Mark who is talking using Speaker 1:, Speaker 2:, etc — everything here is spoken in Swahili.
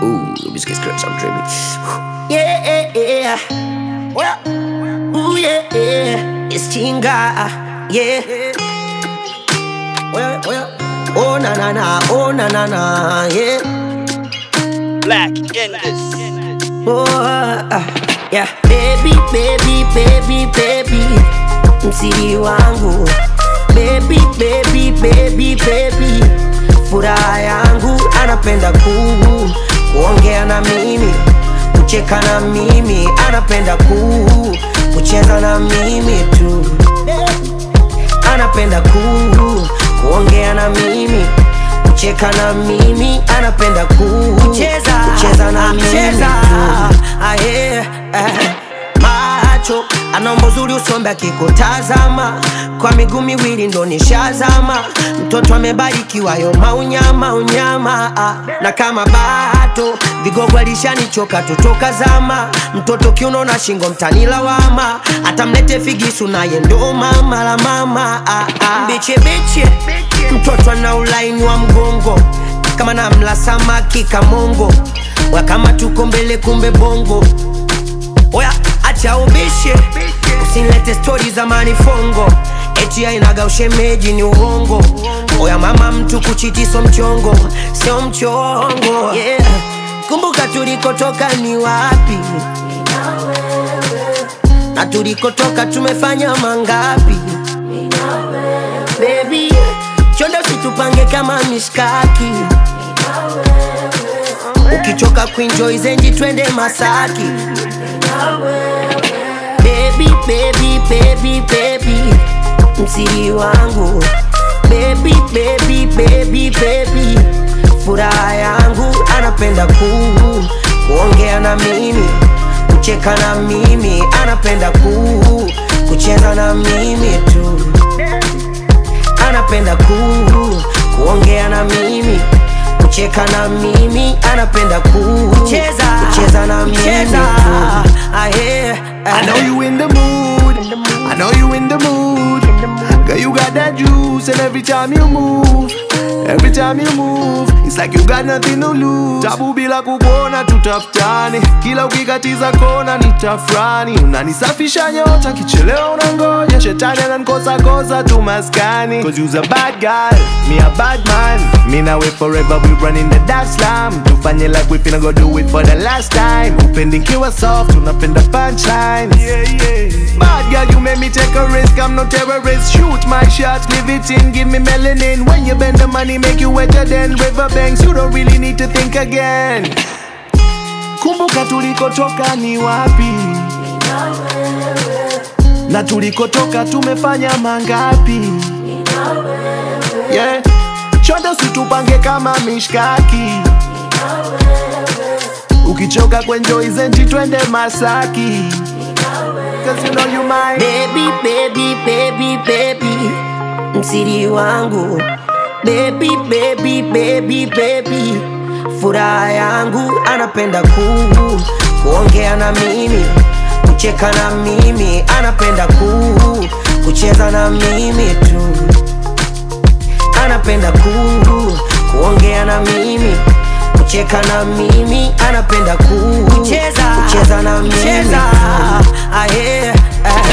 Speaker 1: Ooh, this gets crazy. I'm dreaming. Yeah, yeah. Well, ooh, yeah, yeah. It's Chinga. Yeah. Well, well. Oh, na, na, na. Oh, na, na, na. Yeah.
Speaker 2: Black in this.
Speaker 1: Oh, ah, yeah. Baby, baby, baby, baby. Msiri wangu. Baby, baby, baby, baby. Furaha yangu anapenda kuu kuongea na mimi, kucheka na mimi, anapenda kuu kucheza na mimi tu, anapenda kuu kuongea na mimi, kucheka na mimi, anapenda kuu kucheza, kucheza na mimi tu. Ah, yeah, eh macho anaomba uzuri usombe akikutazama kwa miguu miwili ndo nishazama mtoto amebarikiwa yo maunyama unyama ah. na kama bato vigogo alishanichoka totoka zama mtoto kiuno na shingo mtanilawama atamlete figisu naye ndo mama la mama ah, ah. biche biche mtoto ana ulaini wa mgongo kama namla samaki kamongo wakama tuko mbele kumbe bongo Oya, acha ubishe, usinilete stori za manifongo eti ainaga ushemeji ni uongo. Oya mama, mtu kuchiti sio mchongo, sio mchongo yeah. Kumbuka tulikotoka ni wapi na tulikotoka tumefanya mangapi Baby, chonde usitupange kama mishkaki ukichoka kuenjoy zenji twende Masaki baby, baby, baby, baby, msiri wangu baby, baby, baby, baby, furaha yangu anapenda kuu kuongea na mimi, kucheka na mimi, anapenda kuu kucheza na mimi tu, anapenda kuu kuongea na mimi kucheka na mimi anapenda kucheza kucheza na mimi tu. Ah, yeah, ah.
Speaker 3: I know you in the mood. I know you in the mood. Girl, you got that juice, and every time you move, every time you move, it's like you got nothing to lose. Tabu bila kukuona tutafutane, kila ukikatiza kona nitafurani. Unanisafisha nyota, kichelewa unangoja, shetani ananikosa kosa tu maskani. Cause you's a bad guy, me a bad man. Me now wait forever, we running the dark slum. Tufanye like we finna go do it for the last time. Upendi kiwa soft, unapenda punchline. Yeah, yeah. Bad girl, you make me take a risk. I'm no terrorist. Shoot my shot, leave it in, give me melanin. When you bend the money, make you wetter than riverbanks. You don't really need to think again. Kumbuka tulikotoka ni wapi, na tulikotoka tumefanya mangapi? Yeah. Chonde usitupange kama mishkaki, ukichoka kwenjoi zenji twende Masaki. Cause you know you mine.
Speaker 1: baby, baby, baby, baby, msiri wangu baby, baby, baby, baby, furaha yangu anapenda kuu kuongea na mimi, kucheka na mimi, anapenda kuu kucheza na mimi tu, anapenda kuu kuongea na mimi kucheka na mimi anapenda kuu kucheza, kucheza na mimi tu. Ah, yeah, ah.